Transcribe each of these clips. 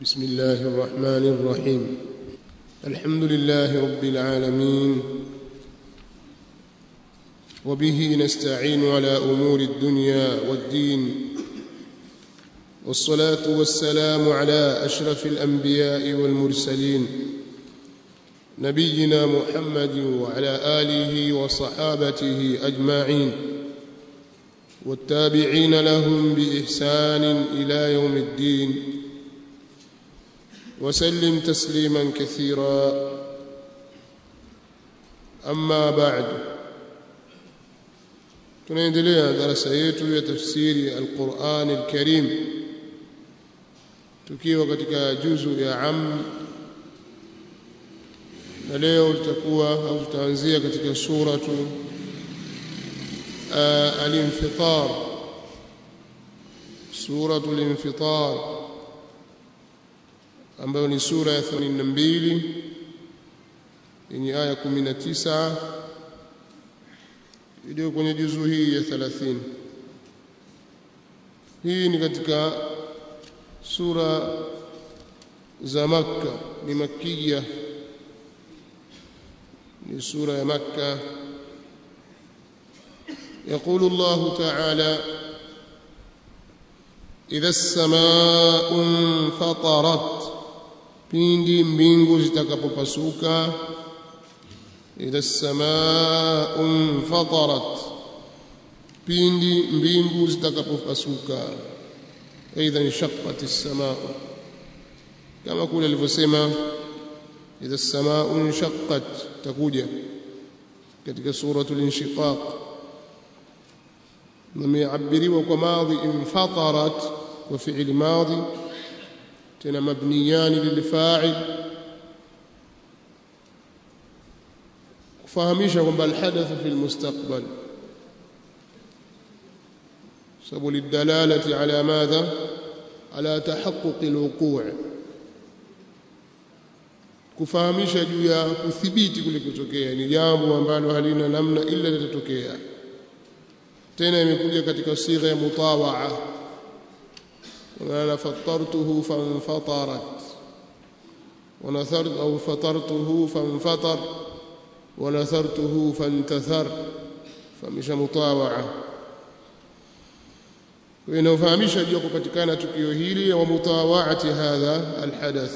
بسم الله الرحمن الرحيم الحمد لله رب العالمين وبه نستعين على امور الدنيا والدين والصلاه والسلام على اشرف الانبياء والمرسلين نبينا محمد وعلى اله وصحابته اجمعين والتابعين لهم باحسان الى يوم الدين وسلم تسليما كثيرا اما بعد tunaendelea darasa yetu ya tafsiri alquran alkarim tukiwa katika juzu ya am na leo tutakuwa au tutaanzia katika suratu al-infitar suratu al-infitar ambayo ni sura ya 82 yenye aya 19 iliyo kwenye juzu hii ya 30 hii ni katika sura za Makka ni makia ni sura ya Makka يقول الله تعالى إذا السماء انفطرت pindi mbingu zitakapopasuka idha samaa fatarat pindi mbingu zitakapopasuka aidha inshaqqat as-samaa kama kule alivyosema idha samaa inshaqqat takuja katika suratul inshiqaq nameabiriwa kwa madhi infatarat kwa fi'li madhi tena mabniyan lilfa'il kufahamisha kwamba alhadath fi almustaqbal sababu lidalalati ala madha ala tahaqquq alwuqu' kufahamisha juu ya kuthibiti kule kutokea ni jambo ambalo halina namna ila litatokea tena imekuja katika sigha ya mutawaa وأنا فطرته فانفطرت ونثرت أو فطرته فانفطر ونثرته فانتثر فمش مطاوعة inafahamisha juu ya kupatikana tukio hili wa mutawaati hadha alhadath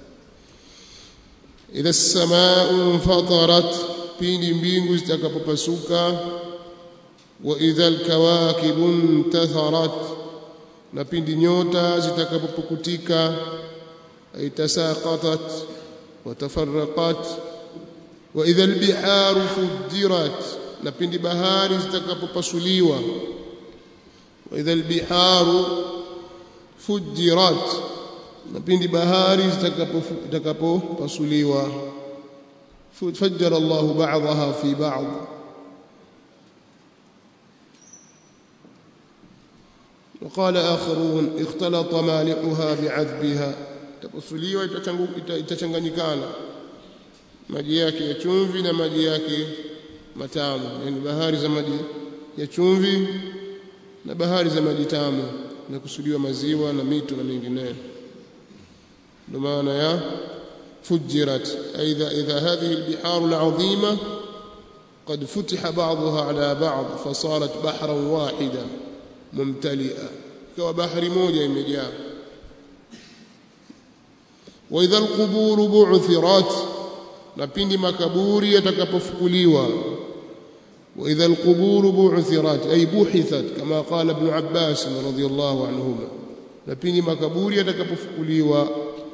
idha as-samaa'u fatarat pindi mbingu zitakapopasuka wa idha al-kawakibu intatharat na pindi nyota zitakapopukutika aitasaqatat watafarraqat wa idha albiharu fujirat na pindi bahari zitakapopasuliwa wa idha albiharu fujirat na pindi bahari zitakapopasuliwa fajjara Allahu ba'daha fi ba'd وقال آخرون اختلط مالحها بعذبها تبصليwa itachanganyikana maji yake ya chumvi na maji yake matamu yani bahari za maji ya chumvi na bahari za maji tamu na kusudiwa maziwa na mito na mengineyo ndio maana ya fujirat aidha idha hadhihi albihar alazima قد فتح بعضها على بعض فصارت بحرا واحدا mumtalia ikawa bahari moja imejaa wa idha alqubur bu'thirat na pindi makaburi yatakapofukuliwa wa idha alqubur bu'thirat ay buhithat kama qala ibn abbas radhiyallahu anhuma na pindi makaburi yatakapofukuliwa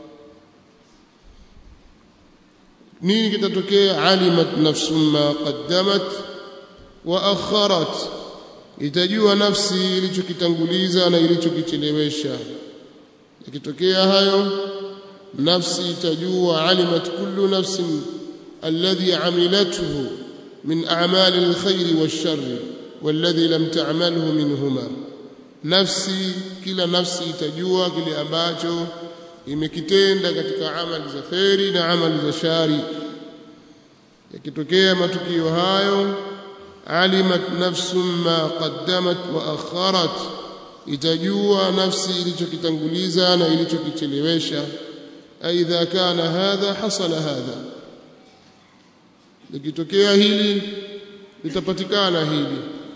nini kitatokea alimat nafsum ma qaddamat wa akharat itajua nafsi ilichokitanguliza na ilichokichelewesha ikitokea hayo nafsi itajua alimat kullu nafsin alladhi amilathu min a'mali alkhair wash-sharr walladhi lam ta'malhu minhuma nafsi kila nafsi itajua kile ambacho imekitenda katika amali za khairi na amali za shari yakitokea matukio hayo علمت نفس ما قدمت وأخرت itajua nafsi ilichokitanguliza na ilichokichelewesha aidha kana hadha hasala hadha likitokea hili litapatikana hili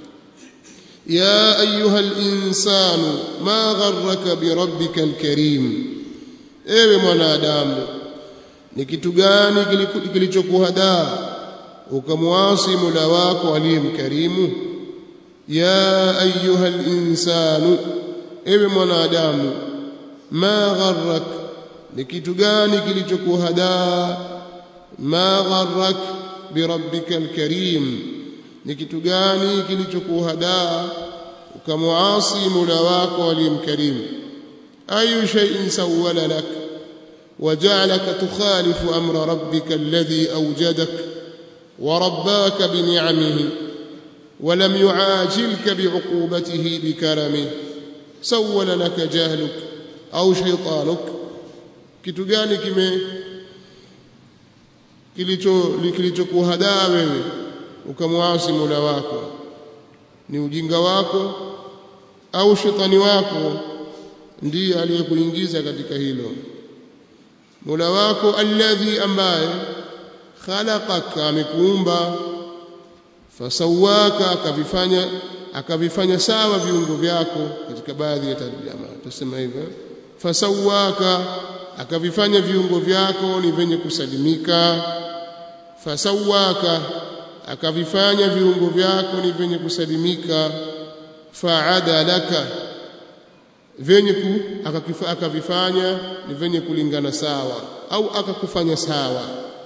ya ayuha linsanu ma gharraka birabbika alkarim ewe mwanadamu ni kitu gani kilichokuhadaa ukamwasi mula wako aliyemkarimu ya ayuha linsanu ewe mwanadamu ma gharrak ni kitu gani kilichokuhadaa ma gharrak birabbika alkarim ni kitu gani kilichokuhadaa ukamwasi mula wako aliyemkarimu ayu shay'in sawwala lak وجعلك تخالف امر ربك الذي اوجدك ورباك بنعمه ولم يعاجلك بعقوبته بكرمه سول لك جهلك au shaytanuk kitu gani kime kilicho kilichokuhadaa wewe ukamwasi Mola wako ni ujinga wako au shetani wako ndiye aliyekuingiza katika hilo Mola wako alladhi ambaye khalaqaka amekuumba fasawaka akavifanya akavifanya sawa viungo vyako katika baadhi ya tarjama tutasema hivyo fasawaka akavifanya viungo vyako ni venye kusalimika fasawaka akavifanya viungo vyako ni venye kusalimika faadalaka venye ku akavifanya ni venye kulingana sawa au akakufanya sawa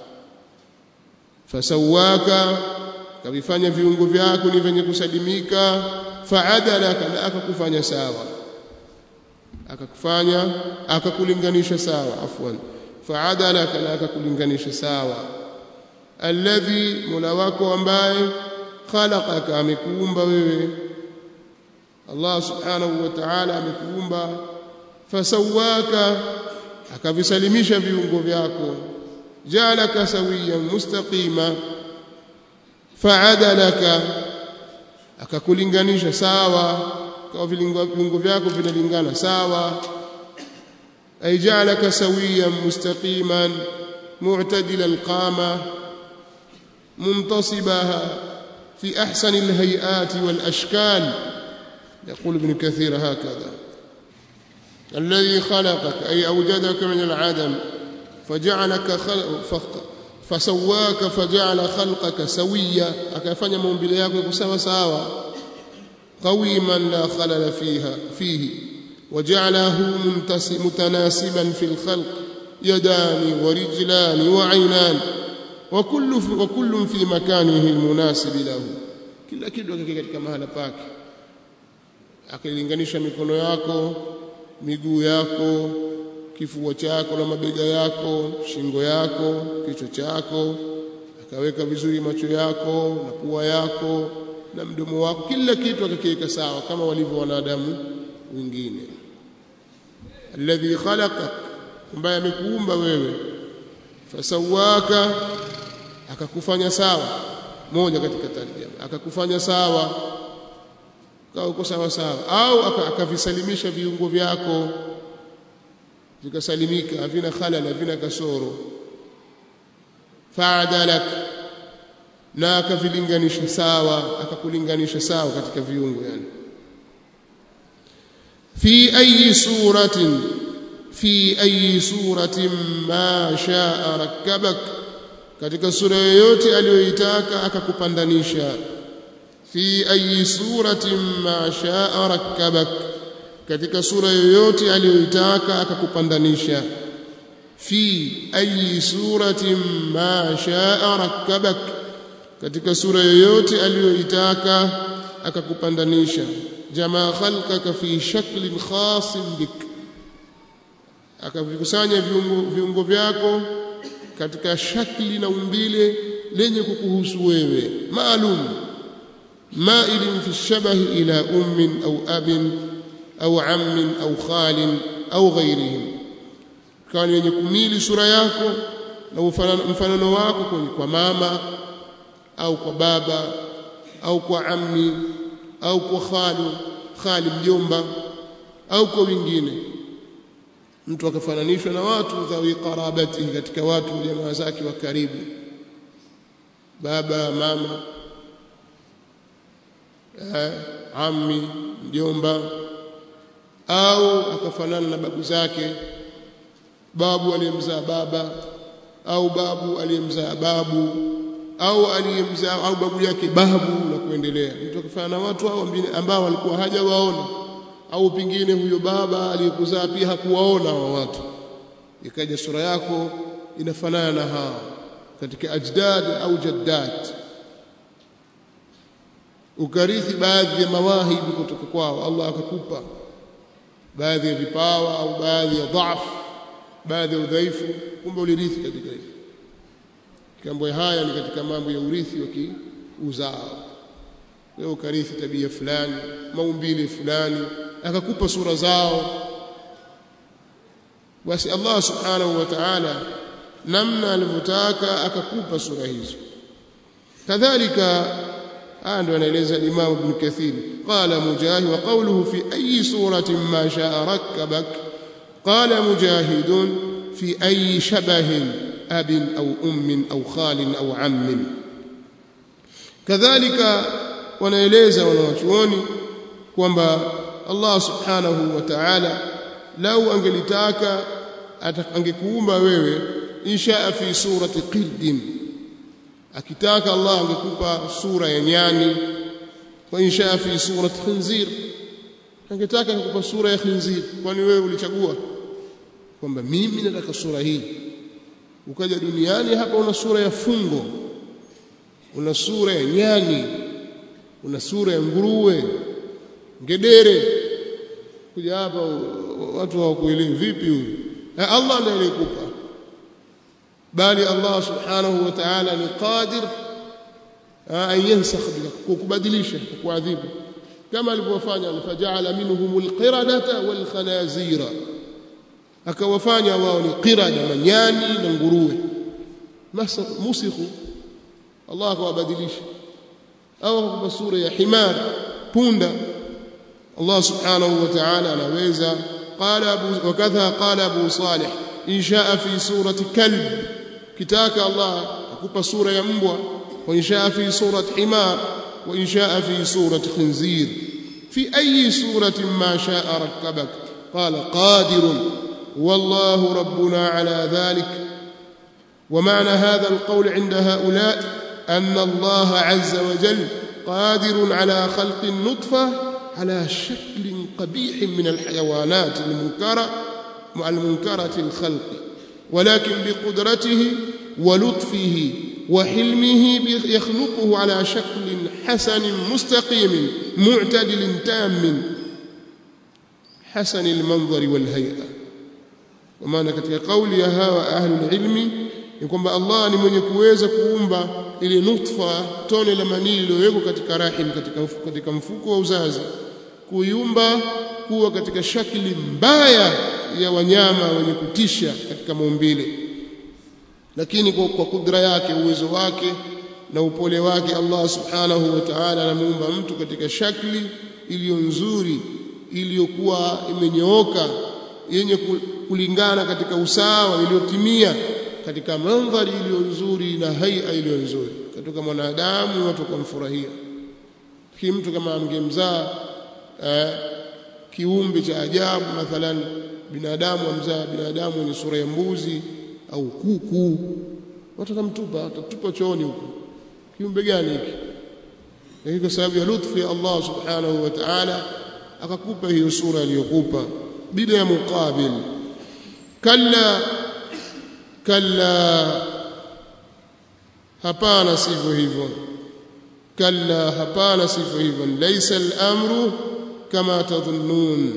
fasawaka akavifanya viungo vyako ni venye kusalimika faadalaka na akakufanya sawa akakufanya akakulinganisha sawa afwan faadalaka na akakulinganisha sawa alladhi mola wako ambaye khalaqaka amekuumba wewe Allah subhanahu wa ta'ala amekuumba fasawaka akavisalimisha viungo vyako jalaka sawiyan mustaqima faadalaka akakulinganisha sawa kwa viungo vyako vinalingana sawa ay jalaka sawiyan mustaqiman mu'tadila alqama منتصبها في أحسن الهيئات والأشكال يقول ابن كثير هكذا الذي خلقك أي أوجدك من العدم فجعلك خلق فسواك فجعل خلقك سويا أكفن منبلياك سوا سوا قويما لا خلل فيها فيه وجعله متناسبا في الخلق يدان ورجلان وعينان وكل وكل في مكانه المناسب له kila kitu kiko katika mahala pake akilinganisha mikono yako miguu yako kifua chako na mabega yako shingo yako kichwa chako akaweka vizuri macho yako na pua yako na mdomo wako kila kitu akakiweka sawa kama walivyo wanadamu wengine alladhi khalaqak ambaye amekuumba wewe fasawaka akakufanya sawa moja katika tarjama akakufanya sawa kawa uko sawa sawa au akavisalimisha viungo vyako vikasalimika havina khalal havina kasoro faadalak na akavilinganisha sawa akakulinganisha sawa katika viungo yani fi ayi suratin fi ayi suratin ma shaa rakkabak katika sura yoyote aliyoitaka akakupandanisha fi ayi suratin ma shaa rakkabak katika sura yoyote aliyoitaka akakupandanisha fi ayi suratin ma shaa rakkabak katika sura yoyote aliyoitaka akakupandanisha jamaa khalqaka fi shaklin khasin bik akavikusanya viungo, viungo vyako katika shakli na umbile lenye kukuhusu wewe maalum mailin fi shabahi ila ummin au abin au ammin au khalin au ghairihim kawa ni wenye kumili sura yako na mfanano wako kwenye kwa mama au kwa baba au kwa ammi au kwa khalu khali mjomba au kwa wengine mtu akafananishwa na watu dhawi qarabati katika watu jamaa zake wa karibu baba mama eh, ammi mjomba au akafanana na babu zake babu aliyemzaa baba au babu aliyemzaa babu au aliyemzaa au babu yake babu na kuendelea mtu akafanana na watu hao ambao walikuwa hajawaona au pingine huyo baba aliyekuzaa pia hakuwaona wa watu ikaja sura yako inafanana na hao katika ajdad au jaddat ukarithi baadhi ya mawahibi kutoka kwao Allah akakupa baadhi ya vipawa au baadhi ya dhaifu baadhi ya udhaifu kumbe ulirithi katika hivyo mambo haya ni katika mambo ya urithi wa kiuzao wewe ukarithi tabia fulani maumbile fulani akakupa sura zao basi Allah subhanahu wa ta'ala namna alivyotaka akakupa sura hizo kadhalika haya ndio anaeleza Imam Ibn Kathir qala mujahid wa qawluhu fi ayi suratin ma sha'a rakkabak qala mujahidun fi ayi shabahin abin au ummin au khalin au ammin kadhalika wanaeleza wanawachuoni kwamba Allah subhanahu wa ta'ala lau angelitaka angekuumba wewe insha fi surati qirdin akitaka Allah angekupa sura ya nyani wa insha fi surati khinzir angetaka angekupa sura ya khinzir kwani wewe ulichagua kwamba mimi nataka sura hii ukaja duniani hapa una sura ya fungo una sura ya nyani una sura ya nguruwe ngedere kuja hapa watu hawakuelewi vipi huyu Allah ndiye aliyekupa bali Allah subhanahu wa ta'ala ni qadir an yansakh kukubadilisha kuadhibu kama alivyofanya faja'ala minhumul qiradata wal khanazira akawafanya wao ni qirada manyani na nguruwe musikhu Allah akawabadilisha au akakupa sura ya himar punda Allah subhanahu wa ta'ala anaweza qala abu wakadha qala abu salih in shaa fi surati kalb kitaka Allah akupa sura ya mbwa wa in shaa fi surati himar wa in shaa fi surati khinzir fi ayi suratin ma shaa rakkabak qala qadirun والله ربنا على ذلك ومعنى هذا القول عند هؤلاء أن الله عز وجل قادر على خلق النطفة على شكل قبيح من الحيوانات المنكرة المنكرة الخلق ولكن بقدرته ولطفه وحلمه يخلقه على شكل حسن مستقيم معتدل تام حسن المنظر والهيئة ومعنى katika kauli ya hawa ahlul ilmi ni kwamba Allah ni mwenye kuweza kuumba ile nutfa tone la manii lililowekwa katika rahim katika mfuko, katika mfuko wa uzazi kuiumba kuwa katika shakili mbaya ya wanyama wenye kutisha katika maumbile lakini kwa, kwa kudra yake uwezo wake na upole wake Allah subhanahu wa ta'ala anamuumba mtu katika shakli iliyo nzuri iliyokuwa imenyooka yenye kulingana katika usawa iliyotimia katika mandhari iliyo nzuri na haia iliyo nzuri katika mwanadamu watu kumfurahia ki mtu kama angemzaa eh, kiumbe cha ajabu mathalan binadamu amzaa binadamu mwenye sura ya mbuzi au kuku watu watamtupa watatupa chooni huko kiumbe gani hiki hii kwa sababu ya lutfi ya Allah subhanahu wa ta'ala akakupa hiyo sura aliyokupa bila ya muqabil kalla kalla hapana sivyo hivyo kalla hapana sivyo hivyo laysa al-amru kama tadhunnun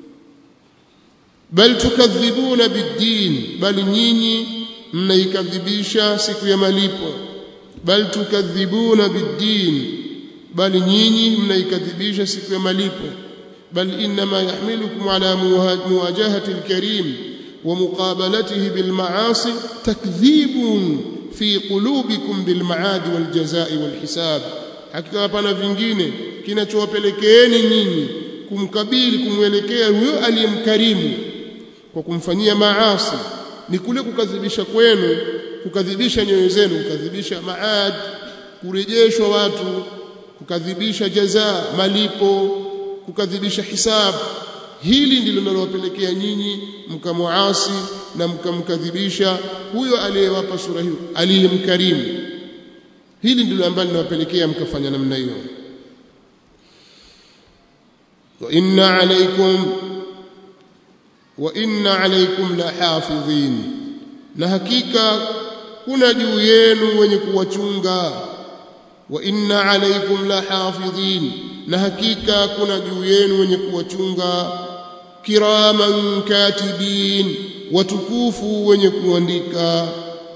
bal tukadhibuna bid-din bal nyinyi mnaikadhibisha siku ya malipo bal tukadhibuna bid-din bal nyinyi mnaikadhibisha siku ya malipo bal inma yahmilukum ala muwajahati al-karim ومقابلته بالمعاصي تكذيب في قلوبكم بالمعاد والجزاء والحساب hakika hapana vingine kinachowapelekeeni nyinyi kumkabili kumwelekea huyo aliyemkarimu kwa kumfanyia maasi ni kule kukadhibisha kwenu kukadhibisha nyoyo zenu kukadhibisha maad kurejeshwa watu kukadhibisha jaza malipo kukadhibisha hisabu hili ndilo linalowapelekea nyinyi mkamuasi na mkamkadhibisha huyo aliyewapa sura hiyo aliyemkarimu hili ndilo ambalo linawapelekea mkafanya namna hiyo wa inna alaykum wa inna alaykum la hafidhin na hakika kuna juu yenu wenye kuwachunga wa inna alaykum la hafidhin na hakika kuna juu yenu wenye kuwachunga kiraman katibin watukufu wenye kuandika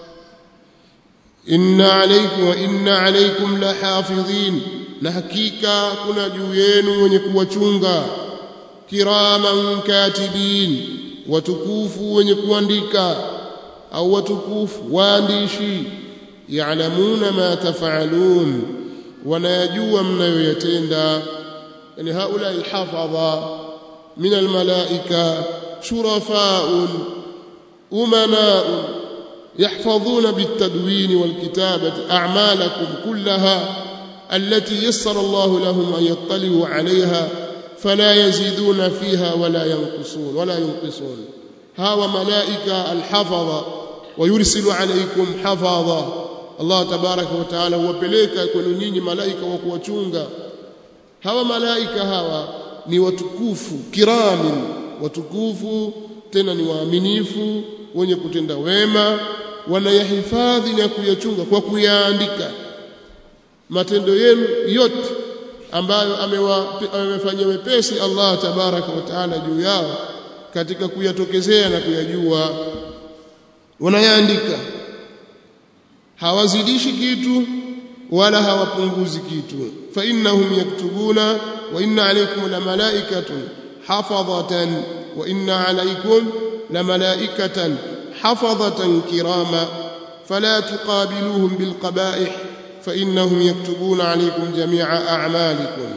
inna alaykum wa inna alaykum la hafidhin na hakika kuna juu yenu wenye kuwachunga kiraman katibin watukufu wenye kuandika au watukufu waandishi ya'lamuna ma taf'alun wanayajua mnayoyatenda yani haula alhafadha min almalaika shurafa'un umana'un يحفظون بالتدوين والكتابة أعمالكم كلها التي يسر الله لهم أن يطلعوا عليها فلا يزيدون فيها ولا ينقصون ولا ينقصون هاو ملائكة الحفظة ويرسل عليكم حفظة Allah tabaraka wa taala huwapeleka kwenu nyinyi malaika wa kuwachunga hawa malaika hawa ni watukufu kiramin watukufu tena ni waaminifu wenye kutenda wema wanayahifadhi na kuyachunga kwa kuyaandika matendo yenu yote ambayo amewafanyia wepesi Allah tabaraka wa taala juu yao katika kuyatokezea na kuyajua wanayaandika hawazidishi kitu wala hawapunguzi kitu fa innahum yaktubuna wa inna alaykum la malaikatun hafadhatan wa inna alaykum la malaikatan hafadhatan kirama fala tuqabiluhum bil qaba'ih fa innahum yaktubuna alaykum jami'a a'malikum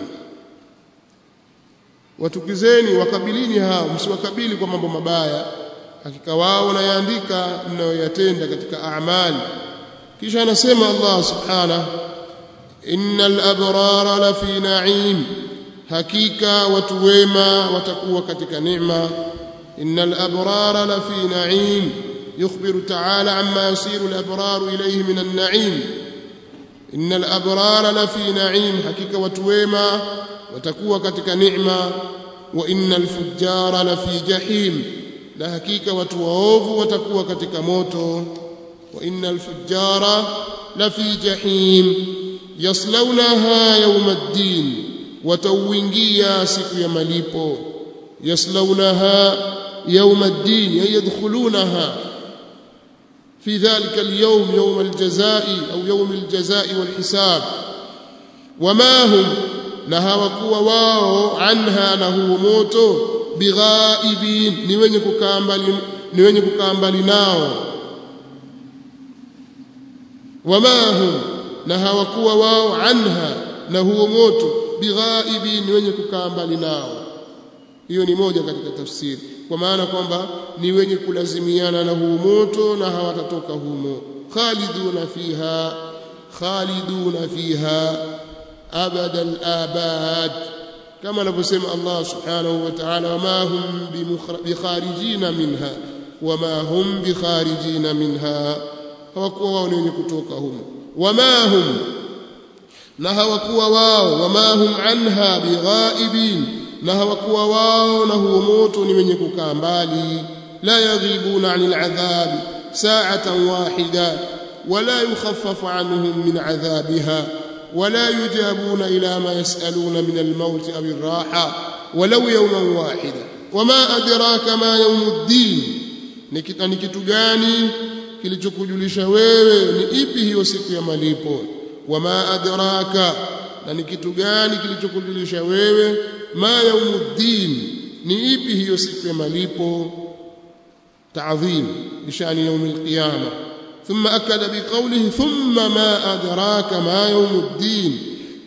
watukizeni wakabilini hao msiwakabili kwa mambo mabaya hakika wao wanayaandika mnayoyatenda katika a'mali kisha anasema Allah subhanahu innal abrara la fi na'im hakika watu wema watakuwa katika neema innal abrara la fi na'im yukhbiru ta'ala amma yasiru al abraru ilayhi min an na'im innal abrara la fi na'im hakika watu wema watakuwa katika neema wa innal fujjara la fi jahim na hakika watu waovu watakuwa katika moto وإن الفجار لفي جحيم يصلونها يوم الدين وتوينجيا سكو يمليبو يصلونها يوم الدين أي يدخلونها في ذلك اليوم يوم الجزاء أو يوم الجزاء والحساب وما هم نها وكوا واو عنها له موتو بغائبين ni wenye kukambali ni wenye kukambali nao wama hum na hawakuwa wao anha na huo moto bighaibin wenye kukaa mbali nao hiyo ni moja katika tafsiri kwa maana kwamba ni wenye kulazimiana na huo moto na hawatatoka humo khaliduna fiha khaliduna fiha abada al-abad kama anavyosema Allah subhanahu wa ta'ala wama hum bikharijina minha wama hum bikharijina minha hawakuwa wao ni wenye kutoka humo wama hum na hawakuwa wao wama hum anha bighaibin na hawakuwa wao na huo moto ni wenye kukaa mbali la yaghibuna anil adhab sa'atan wahida wala yukhaffafu anhum min adhabiha ولا يجابون إلى ما يسألون من الموت أو الراحة ولو يوما واحدا وما أدراك ما يوم الدين نكتو gani kilichokujulisha wewe ni ipi hiyo siku ya malipo wama adraka na ni kitu gani kilichokujulisha wewe ma yaumuddin ni ipi hiyo siku ya malipo ta'dhim bishani يوم القيامه ثم اكد بقوله ثم ما ادراك ما يوم الدين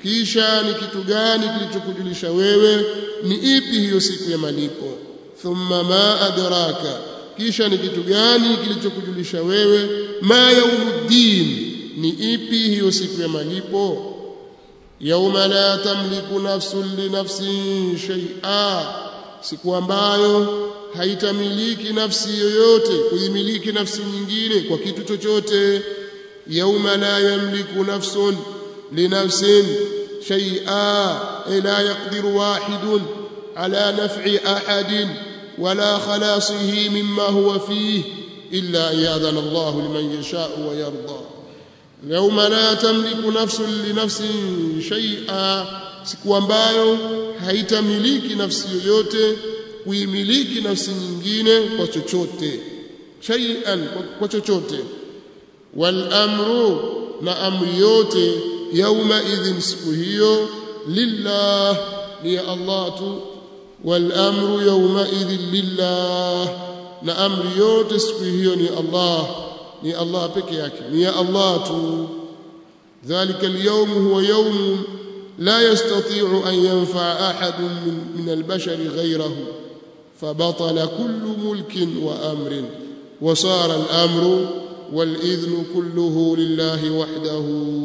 kisha ni kitu gani kilichokujulisha wewe ni ipi hiyo siku ya malipo thumma ma adraka kisha ni kitu gani kilichokujulisha wewe ma yaumuddin ni ipi hiyo siku ya malipo yauma la tamliku nafsun li nafsin shay'a siku ambayo haitamiliki nafsi yoyote kuimiliki nafsi nyingine kwa kitu chochote yauma la yamliku nafsun li nafsin shay'a la yaqdiru wahidun ala naf'i ahadin ولا خلاصه مما هو فيه إلا أن يأذن الله لمن يشاء ويرضى يوم لا تملك نفس لنفس شيئا siku ambayo haitamiliki nafsi yoyote kuimiliki nafsi nyingine kwa chochote shay'an kwa chochote wal amru na amri yote yauma idhin siku hiyo lillah ni Allah tu والامر يومئذ لله na amri yote siku hiyo ni Allah ni Allah peke yake ni ya Allah tu ذلك اليوم هو يوم لا يستطيع أن ينفع أحد من, من البشر غيره فبطل كل ملك وأمر وصار الأمر والإذن كله لله وحده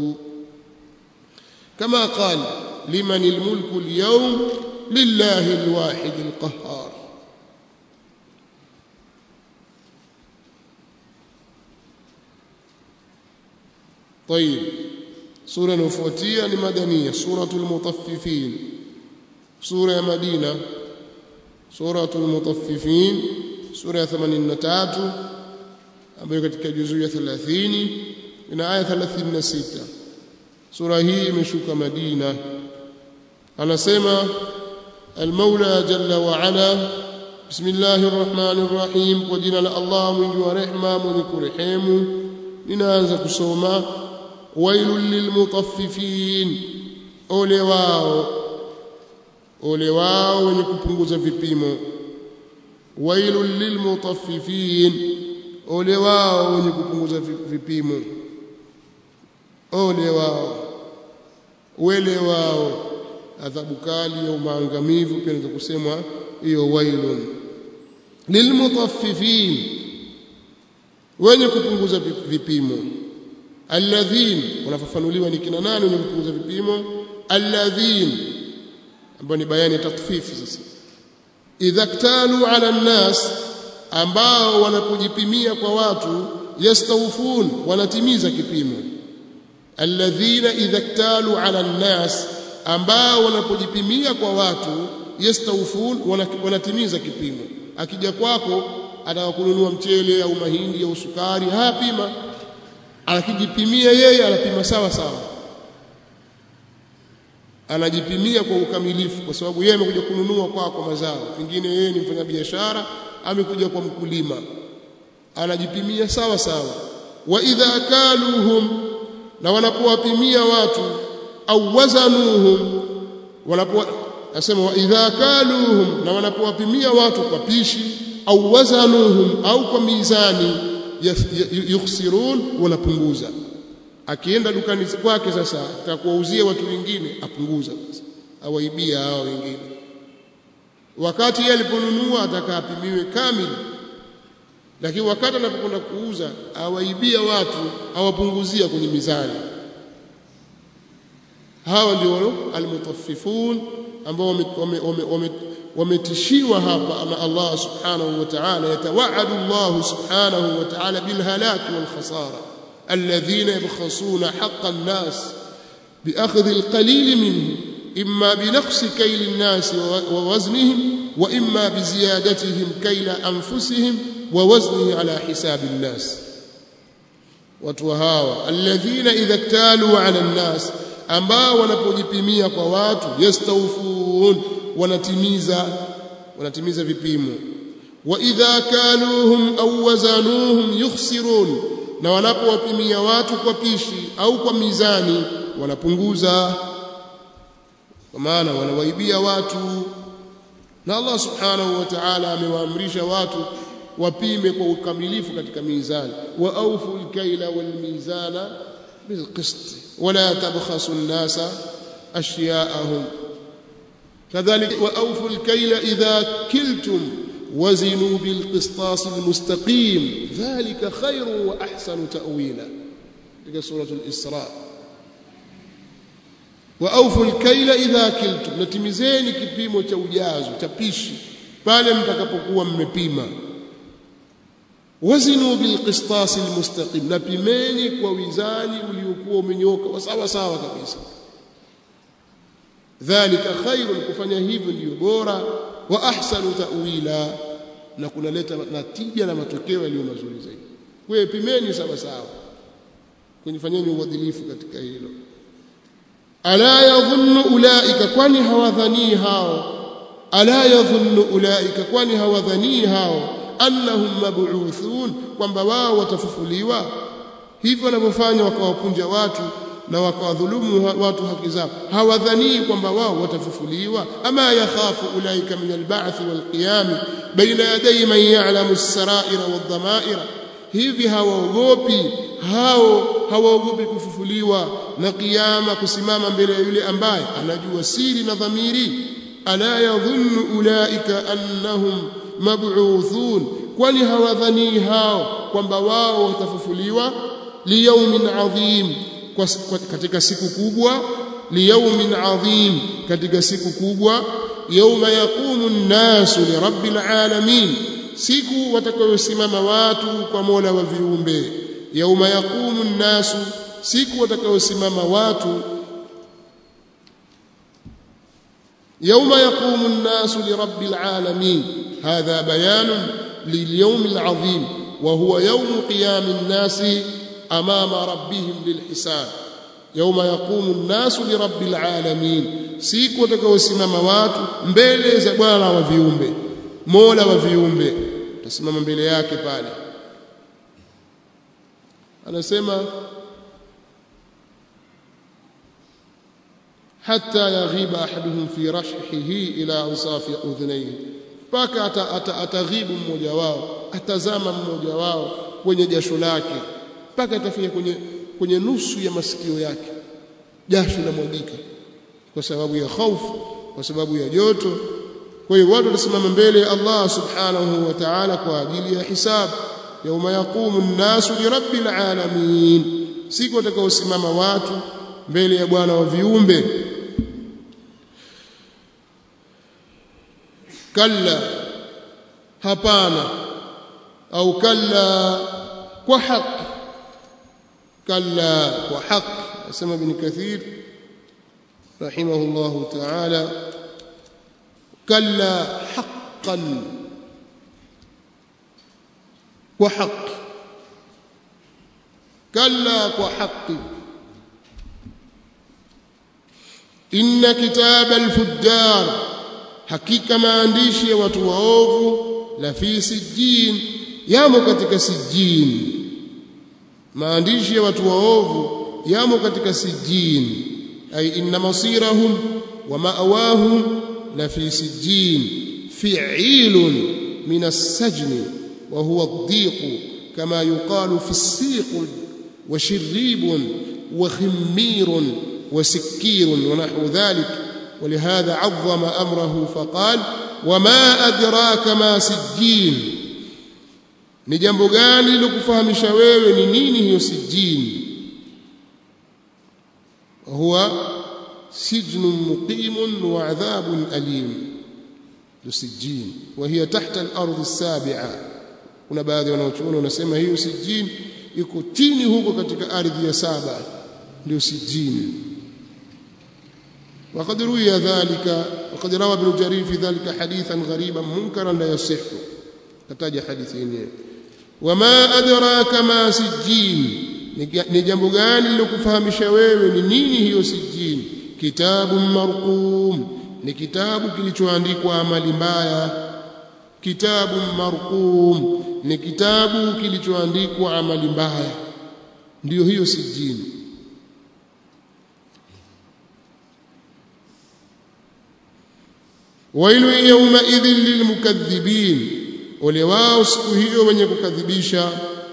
كما قال لمن الملك اليوم لله الواحد القهار طيب سورة نفوتية لمدنية سورة المطففين سورة مدينة سورة المطففين سورة 83 ambayo katika juzuu ya 30 ina aya 36 sura hii imeshuka Madina anasema المولى جل وعلا بسم الله الرحمن الرحيم وجنا الله mwingi wa rehema mwenye kurehemu ninaanza kusoma wailul lilmutaffifin ole wao ole wao wenye kupunguza vipimo wailul lilmutaffifin ole wao wenye kupunguza vipimo ole wao wele wao adhabu kali au maangamivu pia inaweza kusemwa hiyo wailun lilmutaffifin wenye kupunguza vipimo alladhin wanafafanuliwa ni kina nani wenye kupunguza vipimo alladhin ambao ni bayani tatfifi sasa idha ktalu ala nnas ambao wanapojipimia kwa watu yastawfun wanatimiza kipimo alladhina idha ktalu ala nnas ambao wanapojipimia kwa watu yastawfun wanatimiza kipimo akija kwako ataka kununua mchele au mahindi au sukari hapima akijipimia yeye anapima sawa sawa anajipimia kwa ukamilifu kwa sababu yeye amekuja kununua kwako kwa mazao pengine yeye ni mfanyabiashara amekuja kwa mkulima anajipimia sawa sawa wa idha kaluhum na wanapowapimia watu au wazanuhum wanapo nasema wa idha kaluhum na wanapowapimia watu kwa pishi au wazanuhum au kwa mizani yukhsirun wanapunguza akienda dukani kwake sasa atakuwauzia watu wengine apunguza sasa awaibia hao wengine wakati yeye aliponunua atakapimiwe kamili lakini wakati anapokwenda kuuza awaibia watu awapunguzia kwenye mizani hawa ndio almutaffifun ambao wametishiwa hapa ama Allah subhanahu wa ta'ala yatawaadu Allah subhanahu wa ta'ala bil halaki wal khasara alladhina yabkhasuna haqqa an-nas بأخذ القليل منه إما بنقص كيل الناس ووزنهم وإما بزيادتهم كيل أنفسهم ووزنه على حساب الناس وتوهاوى الذين إذا اكتالوا على الناس ambao wanapojipimia kwa watu yastawfun wanatimiza wanatimiza vipimo wa idha kaluhum au wazanuhum yukhsirun na wanapowapimia watu kwa pishi au kwa mizani wanapunguza kwa maana wanawaibia watu na Allah subhanahu wa ta'ala amewaamrisha watu wapime kwa ukamilifu katika mizani wa awfu al-kaila wal mizana بالقسط ولا تبخسوا الناس أشياءهم كذلك وأوفوا الكيل إذا كلتم وزنوا بالقسطاس المستقيم ذلك خير وأحسن تأويلا في سورة الإسراء وأوفوا الكيل إذا كلتم نتمزeni kipimo cha ujazo cha pishi pale mtakapokuwa mmepima wazinu bilqistas almustaqim napimeni kwa wizani uliokuwa umenyoka wa sawa sawa kabisa dhalika khairun kufanya hivyo ndiyo bora wa ahsanu ta'wila na kunaleta natija na matokeo yaliyo mazuri zaidi kwa hiyo pimeni sawa sawa kunifanyeni uadilifu katika hilo ala yadhunnu ulaika kwani hawadhani hao ala yadhunnu ulaika kwani hawadhani hao annahum mab'uthun kwamba wao watafufuliwa hivyo wanavyofanya wakawapunja watu na wakawadhulumu watu haki zao hawadhani kwamba wao watafufuliwa ama yakhafu ulaika min alba'th walqiyam baina yaday man ya'lamu as-sara'ira wadh-dhama'ira hivi hawaogopi hao hawaogopi kufufuliwa na kiyama kusimama mbele ya yule ambaye anajua siri na dhamiri ala yadhunnu ulaika annahum mab'uthun kwani hawadhani hao kwamba wao watafufuliwa liyaumin adhim kwa, kwa, katika siku kubwa liyaumin adhim katika siku kubwa yauma yaqumu an-nasu lirabbil alamin siku watakayosimama watu kwa Mola wa viumbe yauma yaqumu an-nasu siku watakayosimama watu يوم يقوم الناس لرب العالمين هذا بيان لليوم العظيم وهو يوم قيام الناس امام ربهم للحساب يوم يقوم الناس لرب العالمين siku watakaosimama watu mbele za Bwana wa viumbe Mola wa viumbe tasimama mbele yake pale anasema hatta yaghiba ahaduhum fi rashhihi ila ansafi udhnayhi mpaka ataghibu mmoja wao atazama mmoja wao kwenye jasho lake mpaka atafika kwenye kwenye nusu ya masikio yake jasho linamwagika kwa sababu ya hofu kwa sababu ya joto kwa hiyo watu watasimama mbele ya Allah subhanahu wa ta'ala kwa ajili ya hisabu yauma yaqumu an-nasu li rabbil alamin siku watakaosimama watu mbele ya Bwana wa viumbe kalla hapana au kalla kwa haki kalla kwa haki asema ibn kathir rahimahullah ta'ala kalla haqqan kwa haki kalla kwa haki inna kitaba al-fujjar hakika maandishi ya watu waovu la fi sijjin yamo katika sijjin maandishi ya watu waovu yamo katika sijjin ay inna masirahum wa ma'awahum la fi sijjin fi'ilun min as-sajn wa huwa ad-diq kama yuqalu fi as-siq wa shirrib wa khimmir wa sikkir wa nahwu dhalik ولهذا عظم امره فقال وما ادراك ما سجين ni jambo gani likufahamisha wewe ni nini hiyo sijini huwa sijnun muqimun wa adhabun alim sijin wa hiya tahta al-ardh as-sabi'a kuna baadhi wanaochuoni wanasema hiyo sijin iko chini huko katika ardhi ya saba ndio sijini وقد روي ذلك وقد روى ابن جرير في ذلك حديثا غريبا منكرا لا يصح كتاج حديثين وما أدراك ما سجين ni jambo gani lilokufahamisha wewe ni nini hiyo sijini kitabu marqum ni kitabu kilichoandikwa amali mbaya kitabu marqum ni kitabu kilichoandikwa amali mbaya ndiyo hiyo sijini wailu yawma idhin lilmukaththibin ole wao siku hiyo wenye kukadhibisha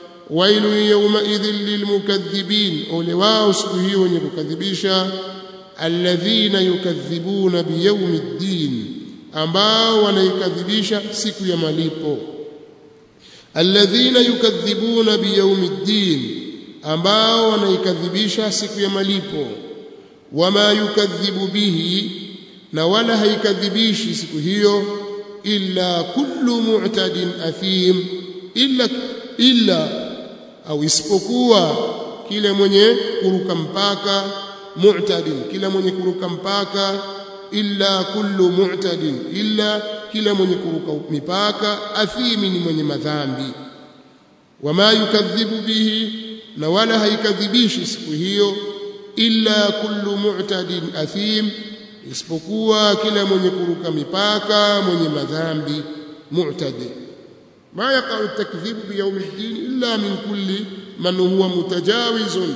wailu yawma idhin lilmukaththibin ole wao siku hiyo wenye kukadhibisha alladhina yukadhibuna biyaumi ddin ambao wanaikadhibisha siku ya malipo alladhina yukadhibuna biyaumi ddin ambao wanaikadhibisha siku ya malipo wama yukadhibu bihi na wala haikadhibishi siku hiyo illa kullu mu'tadin athim illa illa au isipokuwa kile mwenye kuruka mpaka mu'tadin kila mwenye kuruka mpaka illa kullu mu'tadin illa kila mwenye kuruka mipaka athimi ni mwenye madhambi wama yukadhibu bihi na wala haikadhibishi siku hiyo illa kullu mu'tadin athim isipokuwa kila mwenye kuruka mipaka mwenye madhambi mu'tadi ma yaqa'u at-takdhibu bi yawm ad-din illa min kulli man huwa mutajawizun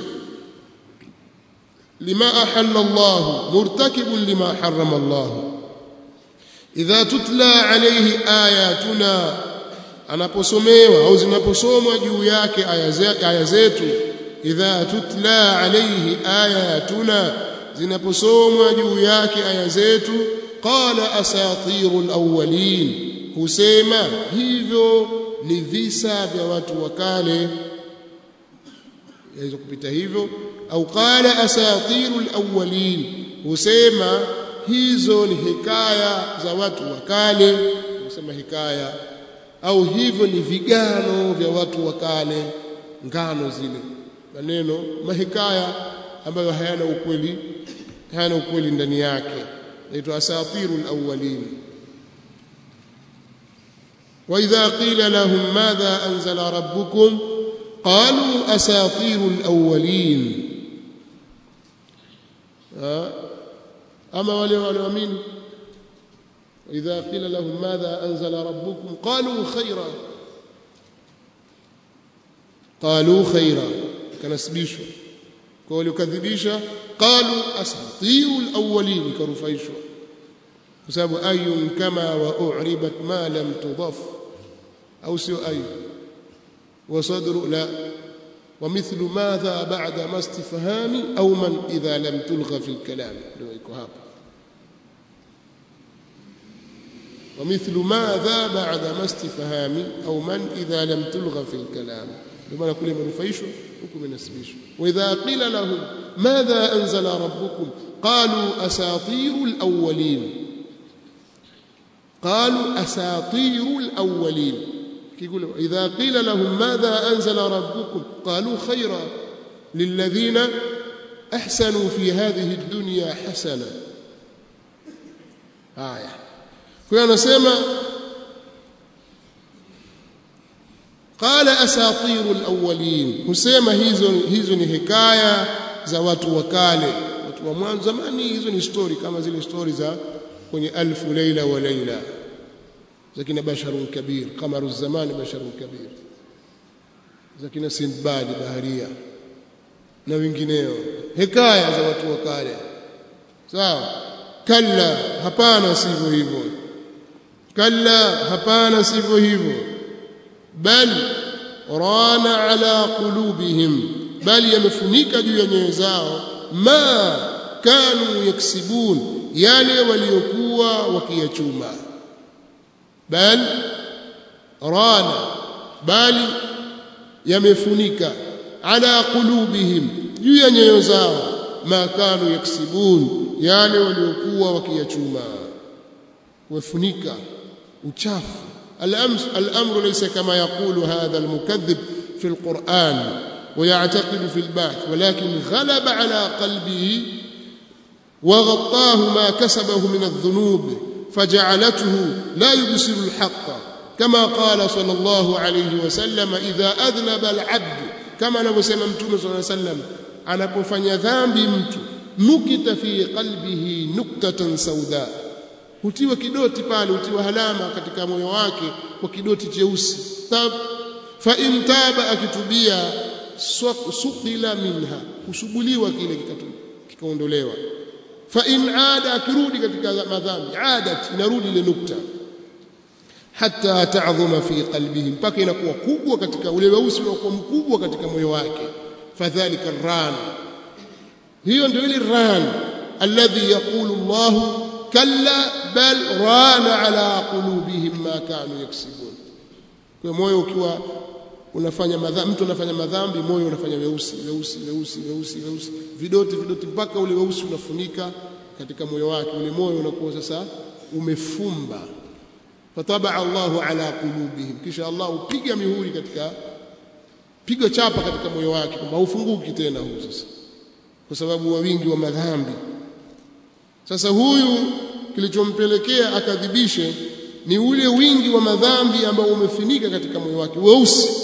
lima ahalla Allah murtakibun lima harrama Allah idha tutla alayhi ayatuna anaposomewa au zinaposomwa juu yake aya zetu idha tutla alayhi ayatuna zinaposomwa juu yake aya zetu qala asatirul awwalin husema hivyo ni visa vya watu wa kale yaweza kupita hivyo au qala asatirul awwalin husema hizo ni hikaya za watu wa kale husema hikaya au hivyo ni vigano vya watu wa kale ngano zile maneno mahikaya ambayo hayana ukweli hayana ukweli ndani yake inaitwa asatirul awwalin واذا قيل لهم ماذا انزل ربكم قالوا اساطير الاولين اما wale walioamini واذا قيل لهم ماذا انزل ربكم قالوا خيرا قالوا خيرا kanasibishwa kwa waliokadhibisha qalu asatirul awwalin karufaishwa kwa sababu ayun kama wa u'ribat ma lam tudaf au sio ayu wa sadru la ومثل ماذا بعد ما استفهام أو من إذا لم تلغى في الكلام ومثل ماذا بعد ما استفهام أو من إذا لم تلغى في الكلام بما كل من رفيشوا حكم نسبيشوا وإذا قيل لهم ماذا أنزل ربكم قالوا أساطير الأولين قالوا أساطير الأولين يقول إذا قيل لهم ماذا أنزل ربكم قالوا خيرا للذين أحسنوا في هذه الدنيا حسنة آية فأنا سيما قال أساطير الأولين husema hizo hizo ni hikaya za watu wa kale watu wa mwanzo zamani hizo ni story kama zile story za kwenye alfu laila wa laila za kina basharun kabir qamaru zamani basharun kabir za kina sindbad baharia na wengineo hikaya za watu wa kale sawa kalla hapana sivyo hivyo kalla hapana sivyo hivyo bal rana ala qulubihim bali yamefunika juu ya nyoyo zao ma kanu yaksibun yale waliokuwa wakiyachuma bal rana bali yamefunika ala qulubihim juu ya nyoyo zao ma kanu yaksibun yale waliokuwa wakiyachuma wafunika uchafu الأمر ليس كما يقول هذا المكذب في القرآن ويعتقد في البعث ولكن غلب على قلبه وغطاه ما كسبه من الذنوب فجعلته لا يبصر الحق كما قال صلى الله عليه وسلم إذا أذنب العبد كما نبسم متوم صلى الله عليه وسلم anapofanya dhambi mtu nukita fi qalbihi nuktatan sauda hutiwa kidoti pale hutiwa halama katika moyo wake kwa kidoti cheusi tab fa in taba akitubia suqila minha kusuguliwa kile kikaondolewa fa in aada akirudi katika madhambi adat inarudi ile nukta hatta ta'dhuma fi qalbihi mpaka inakuwa kubwa katika ule weusi unakuwa mkubwa katika moyo wake fadhalika ran hiyo ndio ile ran alladhi yaqulu Allah kalla bal rana ala qulubihim ma kanu yaksibun kwa moyo ukiwa unafanya madhambi mtu anafanya madhambi moyo unafanya weusi weusi weusi weusi weusi vidoti vidoti mpaka ule weusi unafunika katika moyo wake ule moyo unakuwa sasa umefumba fatabaa Allahu ala qulubihim kisha Allah upiga mihuri katika piga chapa katika moyo wake kwamba haufunguki tena huu sasa kwa sababu wa wingi wa madhambi sasa huyu kilichompelekea akadhibishe ni ule wingi wa madhambi ambao umefinika katika moyo wake weusi